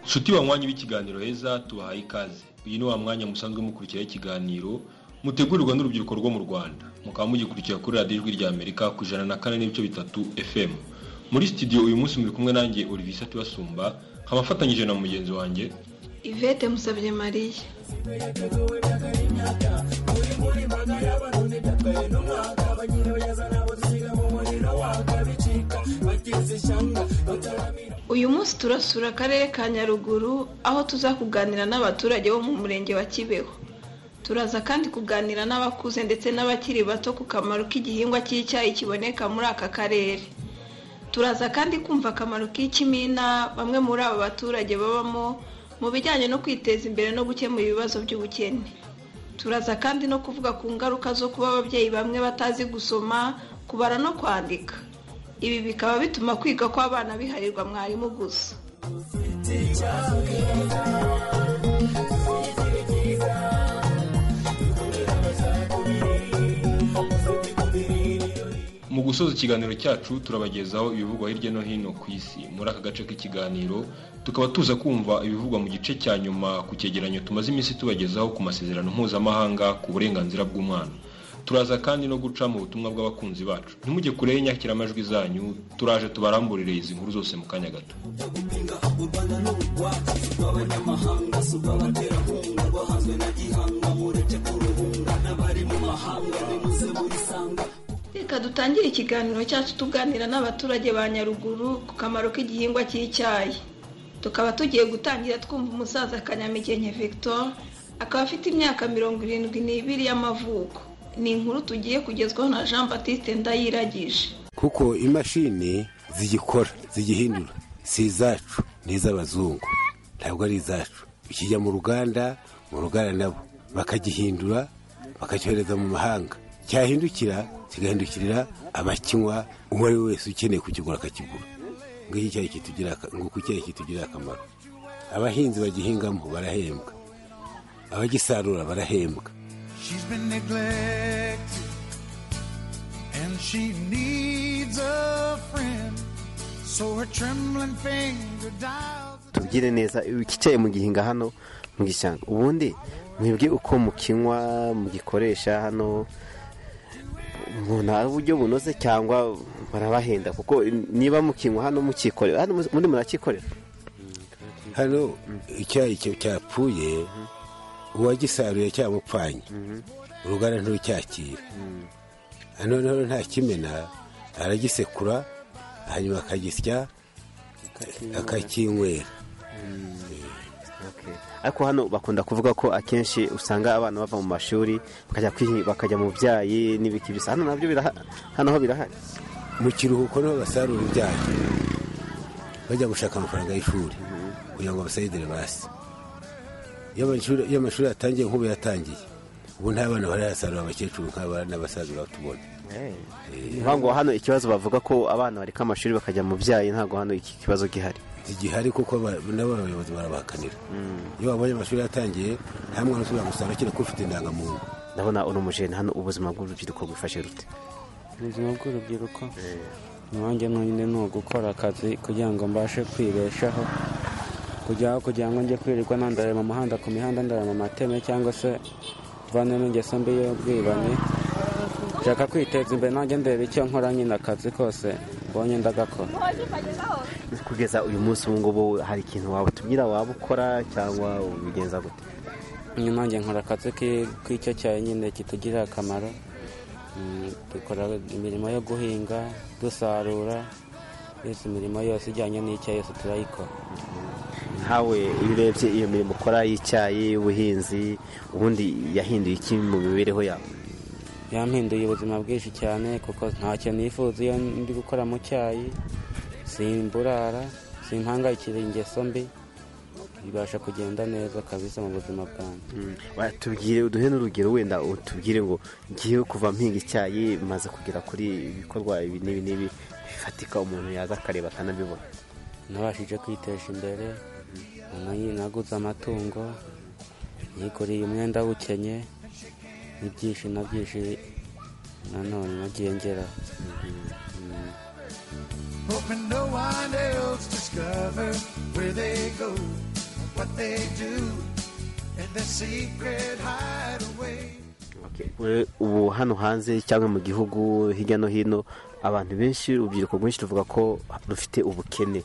nshuti banywanyi b'ikiganiro heza tubahaye ikaze uyu ni wa mwanya musanzwe mukurikiraho ikiganiro mutegurirwa n'urubyiruko rwo mu rwanda mukaba mugikurikira kuri radiyo ijwi rya amerika ku ijana na kane n'ibice bitatu fm muri studio uyu munsi muri kumwe nanjye olivisa tubasumba nkaba afatanyije na mugenzi wanjye ivete musabye mariya uyu munsi turasura akarere ka nyaruguru aho tuza kuganira n'abaturage bo mu murenge wa kibeho turaza kandi kuganira n'abakuze ndetse n'abakiri bato ku kamaro k'igihingwa cy'icyayi kiboneka muri aka karere turaza kandi kumva akamaro k'ikimina bamwe muri aba baturage babamo mu bijyanye no kwiteza imbere no gukemura ibibazo by'ubukene turaza kandi no kuvuga ku ngaruka zo kuba ababyeyi bamwe batazi gusoma kubara no kwandika ibi bikaba bituma kwiga kw'abana biharirwa mwarimu gusa mu gusoza ikiganiro cyacu turabagezaho ibivugwa hirya no hino ku isi muri aka gace k'ikiganiro tukaba tuza kumva ibivugwa mu gice cya nyuma ku cyegeranyo tumaze iminsi tubagezaho ku masezerano mpuzamahanga ku burenganzira bw'umwana turaza kandi no guca mu butumwa bw'abakunzi bacu ntimujye kure y'inyakiramajwi zanyu turaje tubaramburire izi nkuru zose mu kanya gato reka dutangire ikiganiro cyacu tuganira n'abaturage ba nyaruguru ku kamaro k'igihingwa cy'icyayi tukaba tugiye gutangira twumva umusaza kanyamigenke victor akaba afite imyaka mirongo irindwi n'ibiri y'amavuko ni inkuru tugiye kugezwaho na jean batiste ndayiragije kuko imashini zigikora zigihindura si izacu ni iz'abazungu ntabwo ari izacu ikijya mu ruganda mu ruganda nabo bakagihindura bakacyohereza mu mahanga cyahindukira kigahindukirira abakinywa uwo ari we wese ukeneye kukigura akakigura ngo iki cyayi kitugirira ngo ku cyayi kitugirira akamaro abahinzi bagihingamo barahembwa abagisarura barahembwa She's been neglected and she needs a friend. So her trembling finger dials. tubwire neza icyayi mugihinga hano mu gishyamba ubundi mwebwe uko mukinywa mugikoresha hano nta buryo bunoze cyangwa barabahenda kuko niba mukinywa hano mukikorera hano muri murakikorera hano icyayi cyo cyapfuye uwagisaruye cyamupfanye uruganda ntirucyakira noneho nta kimena aragisekura hanyuma akagisya akakinywera ariko hano bakunda kuvuga ko akenshi usanga abana bava mu mashuri bakajya kwihi- bakajya mu byayi n'ibiki bisa hano nabyo birahari hano ho birahari mu kiruhuko niho basarura ibyayi bajya gushaka amafaranga y'ishuri kugira ngo basayidire basi iyo amashuri- iyo amashuri yatangiye nk'ubu yatangiye ubu nta bana barayasarura abakecuru nk'aba n'abasaza batubona niyo ngo hano ikibazo bavuga ko abana bareka amashuri bakajya mu byayi ntabwo hano iki kibazo gihari igihari kuko aba- nabo abayobozi barabahakanira iyo babonye amashuri yatangiye nta mwana usubira gusara akiri ko ufite indangamuntu ndabona uno mujene hano ubuzima bw'urubyiruko bufashe rute ubuzima bw'urubyiruko nanjye nonyine ni ugukora akazi kugira ngo mbashe kwibeshaho kujya aho kugira ngo njye kwirirwa nandareba mu muhanda ku mihanda ndareba mu mateme cyangwa se vanemo ingeso mbi y'ubwibane nshaka kwiteza imbere nanjye ndeba icyo nkora nyine akazi kose mbonye ndagakora kugeza uyu munsi ubu ngubu hari ikintu wabutumira waba ukora cyangwa ubigenza gute nyine nanjye nkora akazi ki- k'icyo cyayi nyine kitugirira akamaro Mm, dukora imirimo yo guhinga dusarura yose imirimo yose ijyanye n'icyayi yose turayikora nkawe iyo urebye iyo mirimo ukora y'icyayi y'ubuhinzi ubundi yahinduye iki mu mibereho yawe yampinduye ubuzima bwinshi cyane kuko ntacyo nifuza iyo ndi gukora mu cyayi simburara simpangayikira ingeso mbi bibasha kugenda neza kabisa mu buzima bwanjye tubwire uduhe n'urugero wenda utubwire ngo ngiye kuva mpinga icyayi maze kugera kuri ibikorwa ibi n'ibi n'ibi bifatika umuntu yaza akareba akanabibona nabashije kwitesha imbere nanone naguze amatungo yiguriye umwenda w'ukenye n'ibyinshi na byinshi nanone nagiye ngeraho Mm. hoping no one else discovers where they go, what they do, and their secret hideaway. We- ubu hano hanze cyangwa mu gihugu hirya no hino abantu benshi urubyiruko rwinshi ruvuga ko rufite ubukene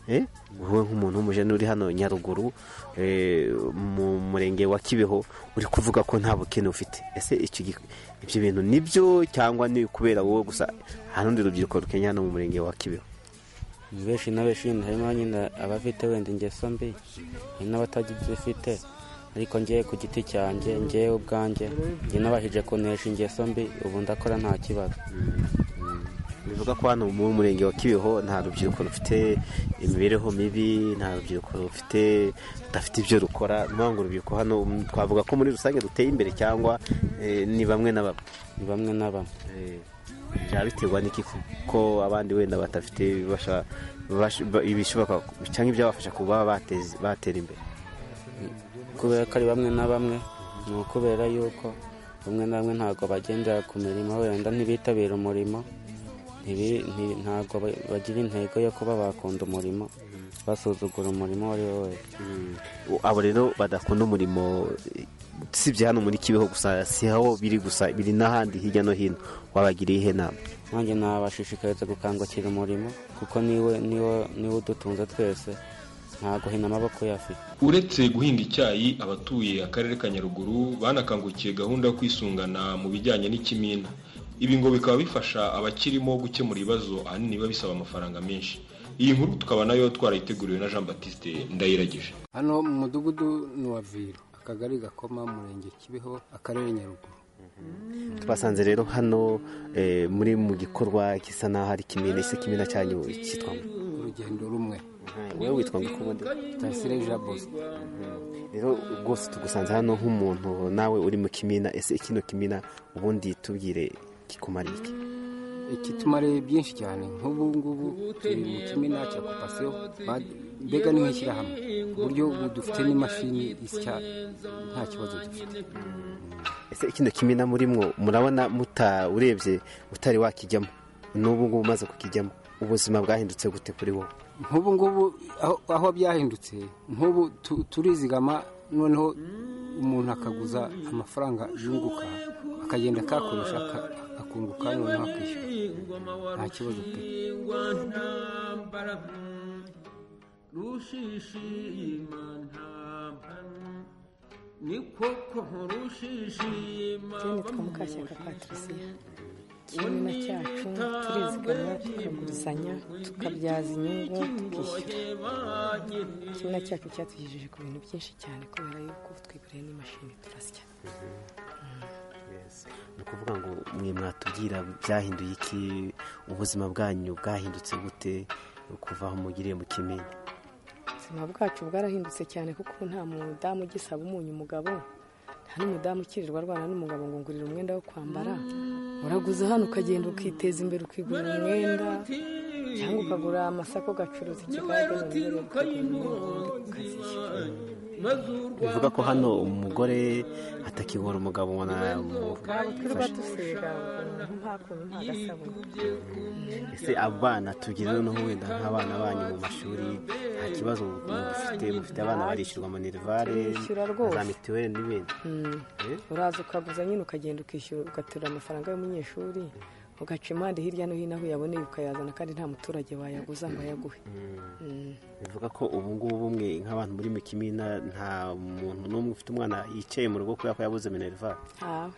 Eh, wowe nk'umuntu w'umujene uri hano nyaruguru eh, mu murenge wa kibeho uri kuvuga ko nta bukene ufite ese icyo gi- ibyo bintu ni byo cyangwa ni kubera wowe gusa nta n'undi rubyiruko rukenya hano mu murenge wa kibeho benshi na benshi nyine harimo nyine abafite wenda ingeso mbi hari n'abatazifite ariko ngewe ku giti cyanjye ngewe ubwanjye njye nabashije kunesha ingeso mbi ubu ndakora nta kibazo bivuga ko hano mu murenge wa kibeho nta rubyiruko rufite imibereho mibi nta rubyiruko rufite rudafite ibyo rukora ni ukuvuga ngo urubyiruko hano mm, twavuga ko muri rusange ruteye imbere cyangwa eh, ni bamwe na bamwe ni bamwe na bamwe Eh, byaba biterwa n'iki kuko abandi wenda batafite ibibasha- basha- ba- ibishoboka cyangwa ibyabafasha kuba bateze- batera imbere kubera ko ari bamwe na bamwe ni ukubera yuko bamwe na bamwe ntabwo bagendera ku mirimo wenda ntibitabira umurimo ntibi- nti- ntabwo ba- bagira intego yo kuba bakunda umurimo basuzugura umurimo uwo ari wo wese Mm. abo rero badakunda umurimo eh, usibye hano muri kibeho gusa si aho biri gusa biri n'ahandi hirya no hino wabagiriye ihe nama nanjye nabashishikariza gukangukira umurimo kuko niwe niwo niwe udutunze twese nta guhina amaboko uyafite uretse guhinga icyayi abatuye akarere ka nyaruguru banakangukiye gahunda yo kwisungana mu bijyanye n'ikimina ibi ngo bikaba bifasha abakirimo gukemura ibibazo ahanini biba bisaba amafaranga menshi iyi nkuru tukaba nayo twarayiteguriwe na jean batiste ndayiragije hano mu mudugudu ni uwa viro akagari gakoma murenge kibeho akarere nyaruguru twasanze rero hano eh, muri mu gikorwa gisa n'aho ari kimina ese kimina cyanyu cyitwa ngo? urugendo rumwe wewe witwa ngo kubundi tasire jabos rero rwose tugusanze hano nk'umuntu nawe uri mu kimina ese kino kimina ubundi tubwire kikumara iki ikitumariye byinshi cyane nk'ubu ngubu turi mu kimina cya kopasiyo ba- mbega ni nk'ishyirahamwe ku buryo ubu dufite n'imashini isya nta kibazo dufite ese kino kimina murimwo murabona muta urebye utari wakijyamo n'ubu ngubu umaze kukijyamo ubuzima bwahindutse gute kuri wowe nk'ubu ngubu aho- aho byahindutse nk'ubu tu- turizigama noneho umuntu akaguza amafaranga yunguka akagenda akayakoresha aka- akunguka noneho akishyura nta kibazo pe Jane nitwa Mukashyaka Patricia kimina cyacu turizigama tukagurizanya tukabyaza inyungu tukishyura kimina cyacu cyatugejeje ku bintu byinshi cyane kubera yuko ubu twiguriye n'imashini turasya ni ukuvuga ngo mwe mwatubwira byahinduye iki ubuzima bwanyu bwahindutse gute kuva aho mugiriye mu kimina ubuzima bwacu bwarahindutse cyane kuko ubu nta mudamu ugisaba umunyu umugabo nta n'umudamu ukirirwa arwana n'umugabo ngo ngurire umwenda wo kwambara uraguza hano ukagenda ukiteza imbere ukigurira umwenda cyangwa ukagura amasaka ugacuruza ikigage mu mbere ukazishyura bivuga ko hano umugore atakibura umugabo wana- ntabwo twirirwa umufasha. dusiga ukuntu nta kuntu nta gasabune ese abana tugira noneho wenda nk'abana banyu mu mashuri nta kibazo mufite mufite abana barishyurwa mu nerivare Bishyura rwose. za mituweli n'ibindi Eh? uraza ukaguza nyine ukagenda ukishyura ugaterura amafaranga y'umunyeshuri ugaca impande hirya no hino aho uyaboneye ukayazana kandi nta muturage wayaguza ngo ayaguhe Mm. bivuga ko ubu ngubu bumwe nk'abantu muri mu kimina nta muntu n'umwe ufite umwana yicaye mu rugo kubera ko yabuze minerivare ntawe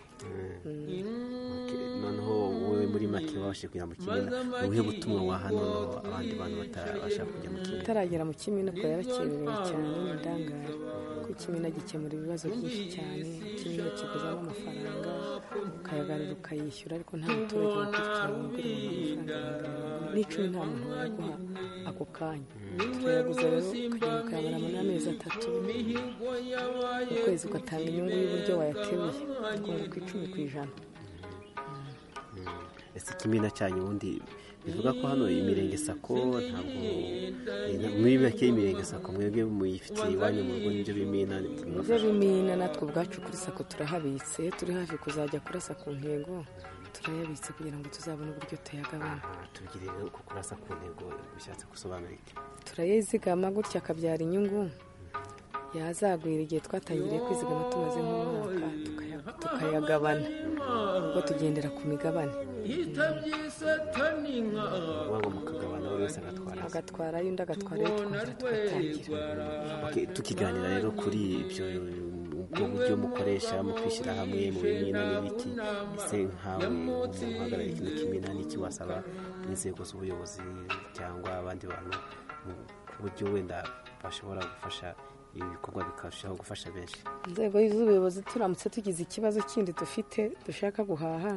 noneho wowe muri make wabashije kujya mu kimina ni ubuhe butumwa waha noneho abandi bantu batabasha kujya mu kimina utaragera mu kimina ko yarakererewe cyane ni indangare kuko ikimina gikemura ibibazo byinshi cyane ikimina kiguzamo amafaranga ukayagarura ukayishyura ariko nta muturage wakurikirana ugura amafaranga ibihumbi n'icumi nta muntu wayaguha ako kanya turayaguza rero ukagenda ukayabara muri amezi atatu mu kwezi ugatanga inyungu y'uburyo wayateruye ukunguka icumi ku ijana ese ikimina cyanyu ubundi bivuga ko hano imirenge sako ntabwo muri make imirenge sako mwebwe muyifitiye iwanyu mu rugo n'ibyo bimina ibyo bimina natwe ubwacu kuri sako turahabitse turi hafi kuzajya kurasa ku ntego turayabitse kugira ngo tuzabone uburyo tuyagabana tubwire uko kurasa ku ntego bishatse gusobanura iki turayizigama gutya akabyara inyungu yazagwira igihe twatangiriye kwizigama tumaze nk'umwaka tukaya- tukayagabana ubwo tugendera ku migabane uba ngo mukagabana buri wese agatwara ze. agatwara y'undi agatwara ayo twongera tugatangira Ok, tukiganira rero kuri ibyo ubwo buryo mukoresha mutwishyira hamwe mu bimina n'ibiki ese nkawe uhagarariye ikintu kimina n'iki wasaba inzego z'ubuyobozi cyangwa abandi bantu mu buryo wenda bashobora gufasha ibi bikorwa bikarushaho gufasha benshi inzego z'ubuyobozi turamutse tugize ikibazo kindi dufite dushaka guhaha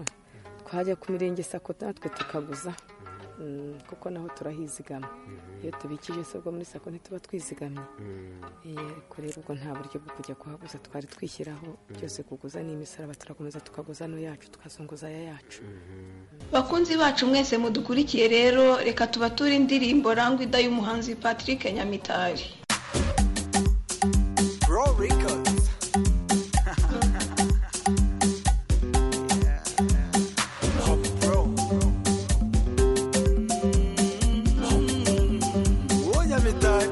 twajya ku mirenge sako natwe tukaguza Mm, kuko naho turahizigama iyo tubikije se ubwo muri sako ntituba twizigamye Eh, ariko rero ubwo nta buryo bwo kujya kuhaguza twari twishyiraho byose kuguza n'imisaraba turakomeza tukaguza no yacu tukazunguza aya yacu bakunzi bacu mwese mudukurikiye rero reka tubature indirimbo rangwida y'umuhanzi patrick nyamitari Raw Records. Hop Pro. Oye, mi tag.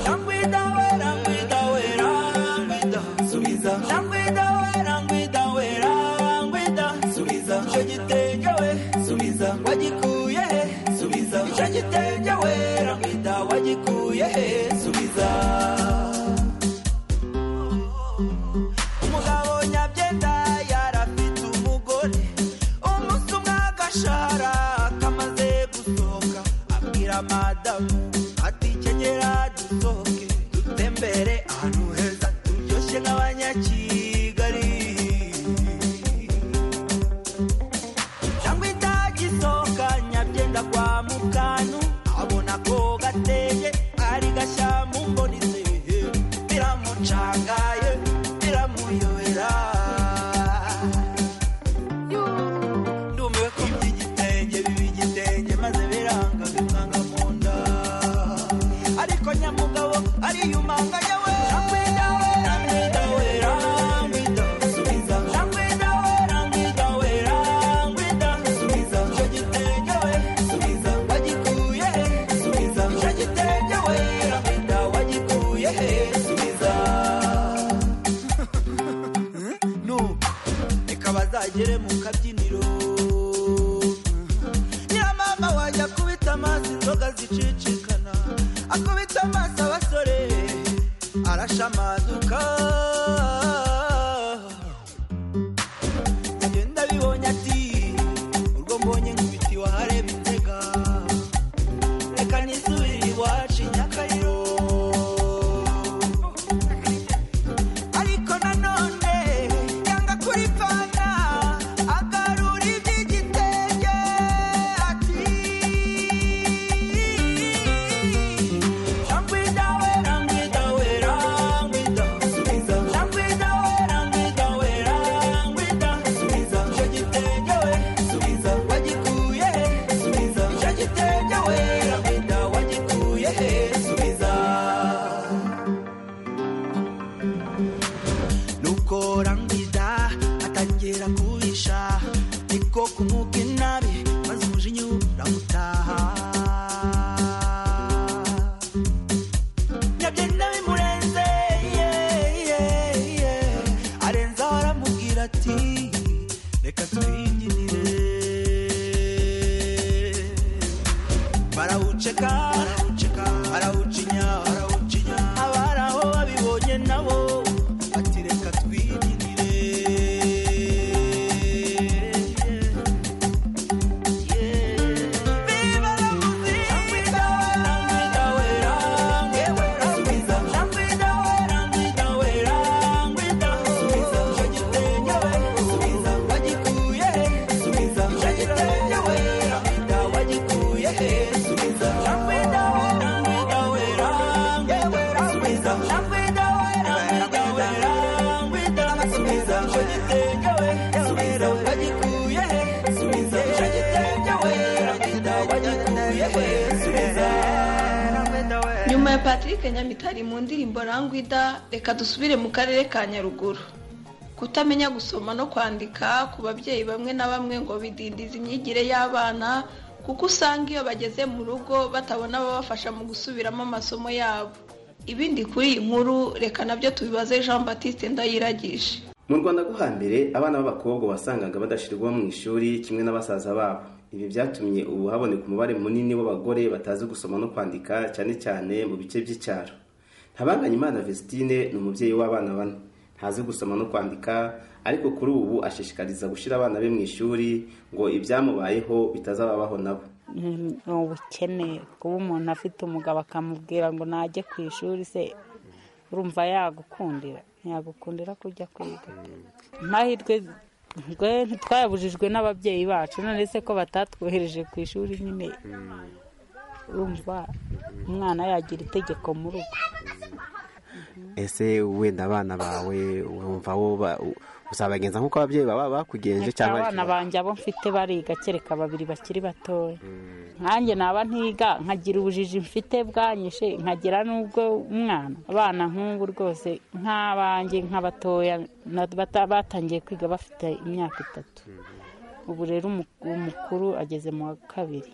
Rangwida, we, rangwida, we, rangwida, subiza. Rangwida, we, rangwida, we, rangwida, subiza. Ico gitenge, we, subiza. Wagikuye he? Subiza. Ico gitenge, we, rangwida, wagikuye he? Subiza. umugabo nyabyenda yarafite umugore umunsi umwe agashara kamaze gusohoka abwira madamu ati kenyera dusohoke dutembere ahantu heza turyoshye nk'abanyakigali cyangwa itagisohoka nyabyenda kwa mukanu abona ko gateye ari gashya mu mbonise biramucangaye biramuyobera ndumiwe ko by'igitenge biba igitenge maze biranga bimwanga mu nda ariko nyamugabo ariyumanga yewe Rangwida we, rangwida we, rangwida, subiza. Rangwida we, rangwida we, rangwida, subiza. Icyo gitenge we, subiza. Wagikuye he? Subiza. Icyo gitenge we, rangwida, wagikuye he? Subiza. nuko reka bazagere mu kabyiniro nyiramama wanjye akubita amaso inzoga zicicikana akubita amaso abasore arashamaduka ngenda bibonye ati urwo mbonye nkubiti wahareba inzega reka nisubire iwacu i nyakariro ariko nanone yanga kuripfana agarura iby'igitenge ati rangwida we rangwida we rangwida subiza rangwida we rangwida we rangwida subiza icyo gitenge we subiza wagikuye he subiza icyo gitenge we rangwida wagikuye he subiza nuko rangwida atangira kubisha niko kumwuka inabi maze umujinya uramutaha nyabyenda bimurenze ye, ye, ye. arenzaho aramubwira ati reka twinginire barawuceka barawuceka barawucinya barawucinya abari aho babibonye nabo bati reka twirire nyuma ya patrick nyamitari mu ndirimbo rangwida reka dusubire mu karere ka nyaruguru kutamenya gusoma no kwandika ku babyeyi bamwe na bamwe ngo bidindiza imyigire y'abana kuko usanga iyo bageze mu rugo batabona ababafasha mu gusubiramo amasomo yabo ibindi kuri iyi nkuru reka nabyo tubibaze jean batiste ndayiragije mu rwanda rwo hambere abana b'abakobwa wasangaga badashyirwa mu ishuri kimwe n'abasaza babo ibi byatumye ubu haboneka umubare munini w'abagore batazi gusoma no kwandika cyane cyane mu bice by'icyaro ntabanganye imana vesitine ni umubyeyi w'abana bane ntazi gusoma no kwandika ariko kuri ubu ashishikariza gushyira abana be mu ishuri ngo ibyamubayeho bitazababaho nabo ni ubukene kuba umuntu afite umugabo akamubwira ngo najye ku ishuri se urumva yagukundira ntiyagukundira kujya kwiga amahirwe twayabujijwe n'ababyeyi bacu none se ko batatwohereje ku ishuri nyine urumva umwana yagira itegeko mu rugo ese wenda abana bawe wumva wo uzabagenza nk'uko ababyeyi baba bakugenje cyangwa abana banjye abo mfite bariga kereka babiri bakiri batoya nkanjye naba ntiga nkagira ubujiji mfite bwanyishe nkagira n'ubwo umwana abana nk'ubu rwose nk'abanjye nk'abatoya batangiye kwiga bafite imyaka itatu ubu rero umukuru ageze mu wa kabiri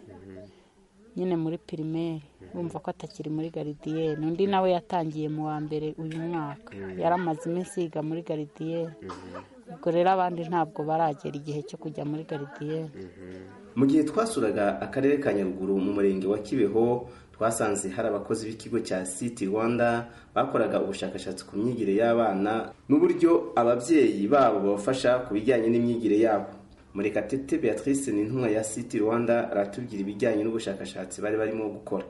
nyine muri pirimeri bumva ko atakiri muri garidiyene undi nawe yatangiye mu wa mbere uyu mwaka yaramaze iminsi yiga muri garidiyene ubwo rero abandi ntabwo baragera igihe cyo kujya muri garidiyene mu gihe twasuraga akarere ka nyaruguru mu murenge wa kibeho twasanze hari abakozi b'ikigo cya siti rwanda bakoraga ubushakashatsi ku myigire y'abana n'uburyo ababyeyi babo babafasha ku bijyanye n'imyigire yabo murekatete beatrice ni intumwa ya siti rwanda aratubwira ibijyanye n'ubushakashatsi bari barimo gukora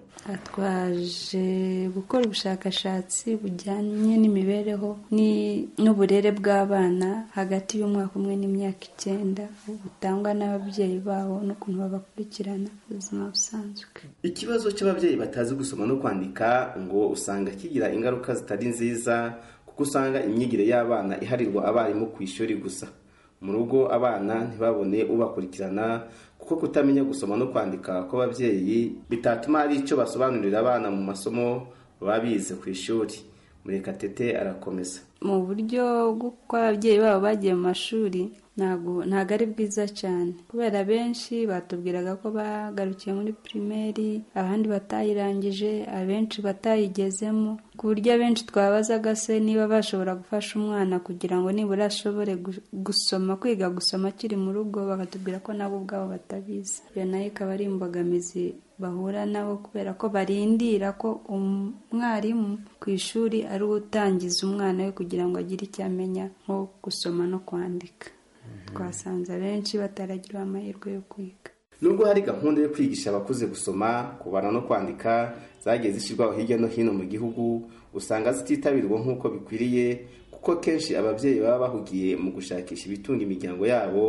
twaje gukora ubushakashatsi bujyanye n'imibereho n'uburere bw'abana hagati y'umwaka umwe n'imyaka icyenda butangwa n'ababyeyi babo n'ukuntu babakurikirana ubuzima busanzwe ikibazo cy'ababyeyi batazi gusoma no kwandika ngo usanga kigira ingaruka zitari nziza kuko usanga imyigire y'abana iharirwa abarimu ku ishuri gusa mu rugo abana ntibabone ubakurikirana kuko kutamenya gusoma no kwandika kw'ababyeyi bitatuma hari icyo basobanurira abana mu masomo baba bize ku ishuri murekatete arakomeza mu buryo bw'uko ababyeyi babo bagiye mu mashuri ntabwo ari bwiza cyane kubera benshi batubwiraga ko bagarukiye muri pirimeri abandi batayirangije abenshi batayigezemo ku buryo abenshi twabazaga se niba bashobora gufasha umwana kugira ngo nibura ashobore gusoma kwiga gusoma akiri mu rugo bakatubwira ko nabo ubwabo batabizi iyo nayo ikaba ari imbogamizi bahura nabo kubera ko barindira ko umwarimu ku ishuri ari we utangiza umwana we kugira ngo agire icyo amenya nko gusoma no kwandika twasanze abenshi bataragirwa amahirwe yo kwiga nubwo hari gahunda yo kwigisha abakuze gusoma kubara no kwandika zagiye zishyirwaho hirya no hino mu gihugu usanga zititabirwa nk'uko bikwiriye kuko kenshi ababyeyi baba bahugiye mu gushakisha ibitunga imiryango yabo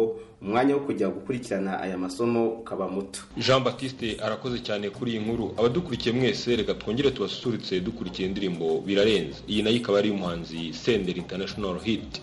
umwanya wo kujya gukurikirana aya masomo ukaba muto jean batiste arakoze cyane kuri iyi nkuru abadukurikiye mwese reka twongere tubasusurutse dukurikiye indirimbo birarenze iyi nayo ikaba ari umuhanzi senderi international hit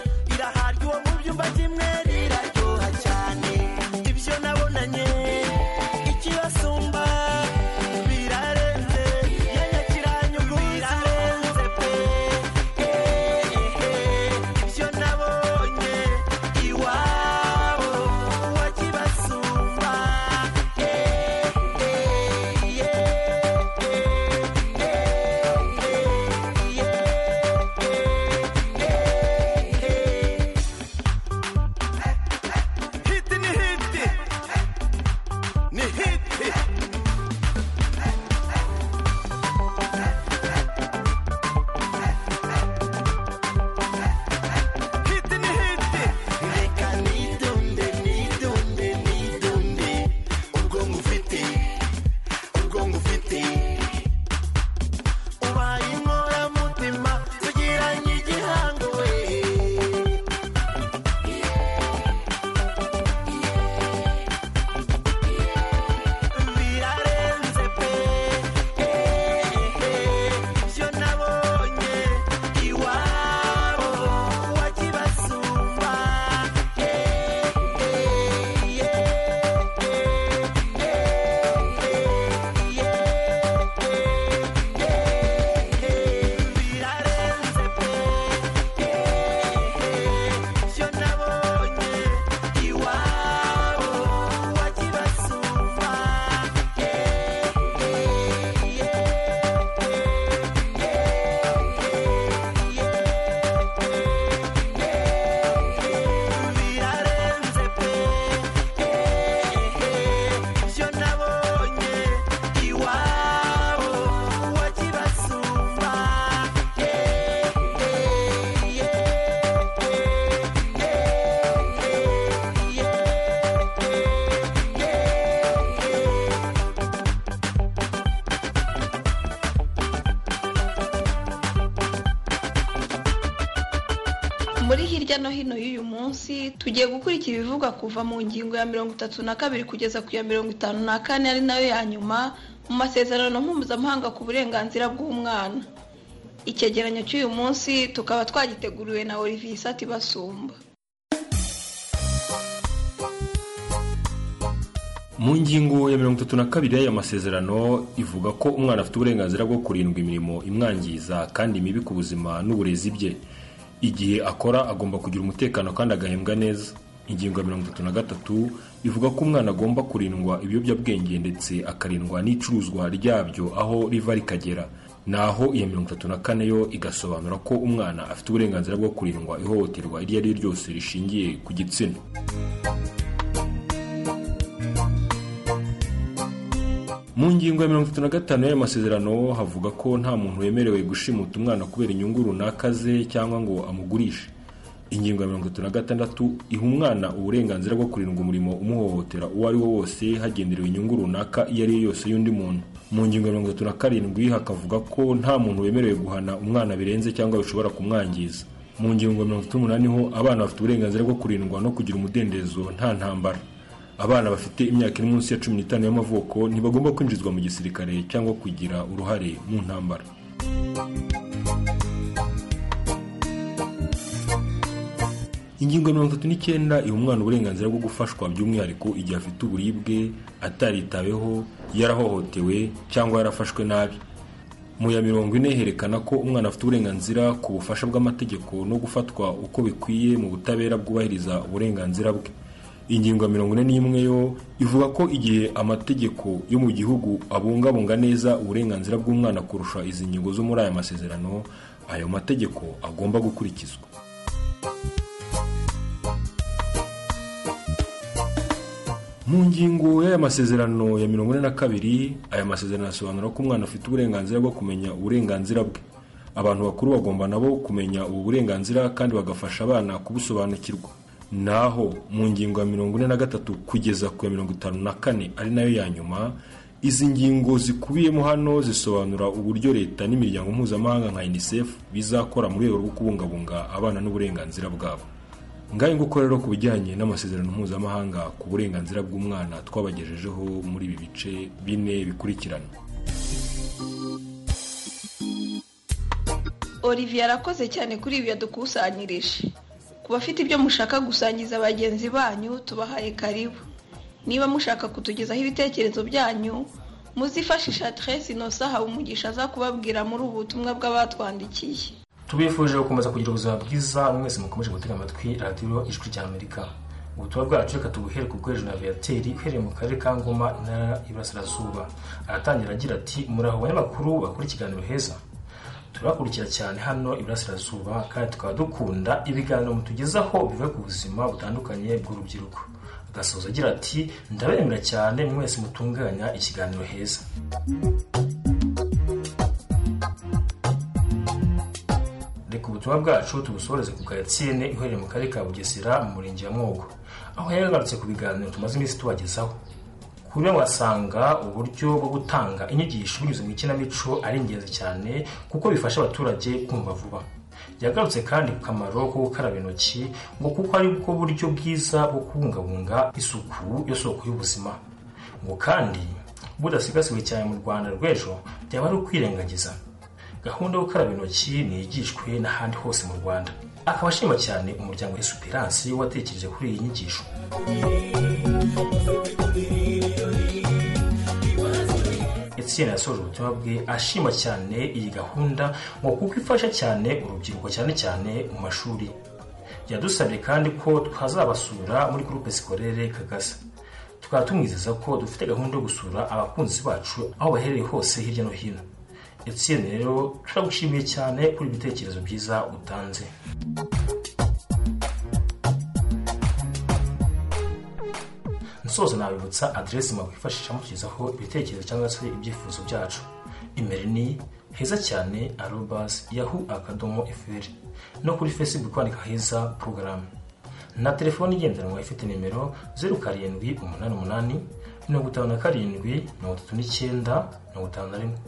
icupa rimwe riraryoha cyane ibyo nabonanye ikibasumba birarenze yenda kiranyumvira birarenze pe ehehe ibyo nabonye iwabo wa kibasumba ehehe hiti ni hiti ni hiti hiti ni hiti reka nidunde nidunde nidunde ubwonko ufite ubwonko ufite ubaye inkoramutima tugiranye igihango we birarenze pe ibyo nabonye iwabo wa kibasumba birarenze pe ibyo nabonye iwabo wa kibasumba birarenze pe ibyo nabonye iwabo wa kibasumba muri hirya no hino y'uyu munsi tugiye gukurikira ibivugwa kuva mu ngingo ya mirongo itatu na kabiri kugeza ku ya mirongo itanu na kane ari nayo ya nyuma mu masezerano mpuzamahanga ku burenganzira bw'umwana icyegeranyo cy'uyu munsi tukaba twagiteguriwe na olivier isati basumba mu ngingo ya mirongo itatu na kabiri y'aya masezerano ivuga ko umwana afite uburenganzira bwo kurindwa imirimo imwangiza kandi mibi ku buzima n'uburezi bye igihe akora agomba kugira umutekano kandi agahembwa neza ingingo ya mirongo itatu na gatatu ivuga ko umwana agomba kurindwa ibiyobyabwenge ndetse akarindwa n'icuruzwa ryabyo aho riva rikagera naho iya mirongo itatu na kane yo igasobanura ko umwana afite uburenganzira bwo kurindwa ihohoterwa iryo ari ryo ryose rishingiye ku gitsina mu ngingo ya mirongo itatu na gatanu y'aya masezerano havuga ko nta muntu wemerewe gushimuta umwana kubera inyungu runaka ze cyangwa ngo amugurishe ingingo ya mirongo itatu na gatandatu iha umwana uburenganzira bwo kurindwa umurimo umuhohotera uwo ari wo wose hagenderewe inyungu runaka iyo ari yo yose y'undi muntu mu ngingo ya mirongo itatu na karindwi hakavuga ko nta muntu wemerewe guhana umwana birenze cyangwa bishobora kumwangiza mu ngingo ya mirongo itatu n'umunani ho abana bafite uburenganzira bwo kurindwa no kugira umudendezo nta ntambara abana bafite imyaka iri munsi ya cumi n'itanu y'amavuko ntibagomba kwinjizwa mu gisirikare cyangwa kugira uruhare mu ntambara ingingo ya mirongo itatu n'icyenda iha umwana uburenganzira bwo gufashwa by'umwihariko igihe afite uburibwe ataritaweho yarahohotewe cyangwa yarafashwe nabi mu ya mirongo ine herekana ko umwana afite uburenganzira ku bufasha bw'amategeko no gufatwa uko bikwiye mu butabera bwubahiriza uburenganzira bwe ingingo ya mirongo ine n'imwe yo ivuga ko igihe amategeko yo mu gihugu abungabunga neza uburenganzira bw'umwana kurusha izi ngingo zo muri aya masezerano ayo mategeko agomba gukurikizwa mu ngingo y'aya masezerano ya mirongo ine na kabiri aya masezerano asobanura ko umwana afite uburenganzira bwo kumenya uburenganzira bwe abantu bakuru bagomba nabo kumenya ubu burenganzira kandi bagafasha abana kubusobanukirwa naho mu ngingo ya mirongo ine na gatatu kugeza ku ya mirongo itanu na kane ari nayo ya nyuma izi ngingo zikubiyemo hano zisobanura uburyo leta n'imiryango mpuzamahanga nka unicef bizakora mu rwego rwo kubungabunga abana n'uburenganzira bwabo ngayo nguko rero ku bijyanye n'amasezerano mpuzamahanga ku burenganzira bw'umwana twabagejejeho muri ibi bice bine bikurikirana olivier arakoze cyane kuri ibi yadukusanyirije bafite ibyo mushaka gusangiza bagenzi banyu tubahaye karibu niba mushaka kutugezaho ibitekerezo byanyu muzifashisha aderesi inosa hawe umugisha aza kubabwira muri ubu butumwa bw'abatwandikiye tubifuje gukomeza kugira ubuzima bwiza mwese mukomeje gutega amatwi radiyo ijwi ry'amerika ubutumwa bwacu reka tubuhere ku bwohereje na viateri uhereye mu karere ka ngoma intara y'iburasirazuba aratangira agira ati muraho abanyamakuru bakora ikiganiro heza turakurikira cyane hano iburasirazuba kandi tukaba dukunda ibiganiro mutugezaho bive ku buzima butandukanye bw'urubyiruko agasoza agira ati ndabemera cyane mwese mutunganya ikiganiro heza reka ubutumwa bwacu tubusoreze ku gatsine iherereye mu karere ka bugesera mu murenge wa mwogo aho yagarutse ku biganiro tumaze iminsi tubagezaho kuri we wasanga uburyo bwo gutanga inyigisho binyuze mu ikinamico ari ingenzi cyane kuko bifasha abaturage kumva vuba yagarutse kandi ku kamaro ko gukaraba intoki ngo kuko ari bwo buryo bwiza bwo kubungabunga isuku yo soko y'ubuzima ngo kandi budasigasiwe cyane mu rwanda rw'ejo byaba ari ukwirengagiza gahunda yo gukaraba intoki ntigishwe n'ahandi hose mu rwanda akaba ashima cyane umuryango esperance watekereje kuri iyi nyigisho Etienne yasoje ubutumwa bwe ashima cyane iyi gahunda ngo kuko ifasha cyane urubyiruko cyane cyane mu mashuri yadusabye kandi ko twazabasura muri groupe scolaire kagasa tukaba tumwizeza ko dufite gahunda yo gusura abakunzi bacu aho baherereye hose hirya no hino Etienne rero turagushimiye cyane kuri ibitekerezo byiza utanze nsoza nabibutsa aderesi mwakwifashisha mutugezaho ibitekerezo cyangwa se ibyifuzo byacu imeri ni heza cyane arobasi yahu akadomo eferi no kuri facebook kwandika heza porogaramu na telefoni igendanwa ifite nimero zeru karindwi umunani umunani mirongo itanu na karindwi mirongo itatu n'icyenda mirongo itanu na rimwe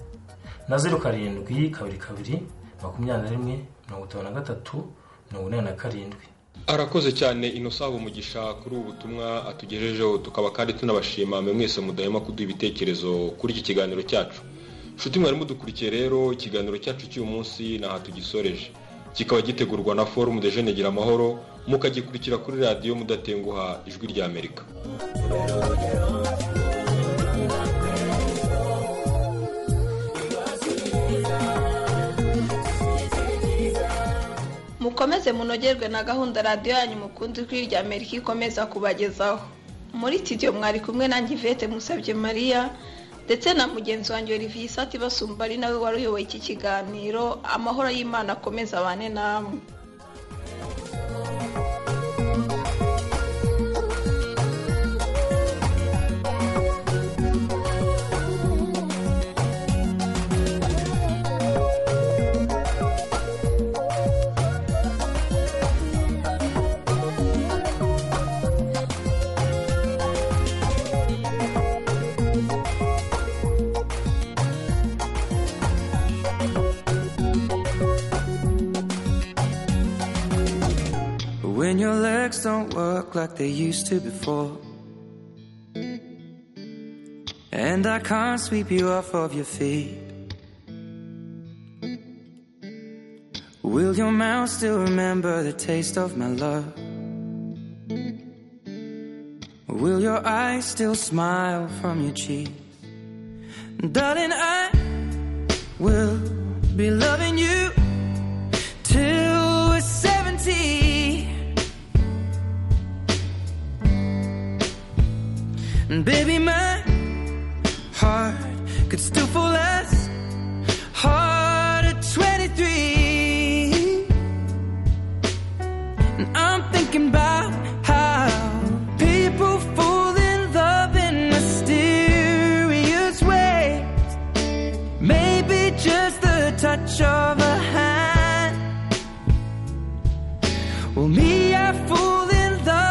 na zeru karindwi kabiri kabiri makumyabiri na rimwe mirongo itanu na gatatu mirongo inani na karindwi arakoze cyane inosaba umugisha kuri ubu butumwa atugejejeho tukaba kandi tunabashima mwe mwese mudahema kuduha ibitekerezo kuri iki kiganiro cyacu nshuti mwari mudukurikiye rero ikiganiro cyacu cy'uyu munsi ntaha tugisoreje kikaba gitegurwa na forumu de jene gira amahoro mukagikurikira kuri radiyo mudatenguha ijwi rya amerika mukomeze munogerwe na gahunda radiyo yanyu mukunzi ijwi rya amerika ikomeza kubagezaho muri studio mwari kumwe nanjye ivete musabye mariya ndetse na mugenzi wanjye olivier isati basumba ari nawe wari uyoboye iki kiganiro amahoro y'imana akomeza abane namwe When your legs don't work like they used to before. And I can't sweep you off of your feet. Will your mouth still remember the taste of my love? Will your eyes still smile from your cheek? Darling, I will be loving you till we're 70. And baby, my heart could still fall as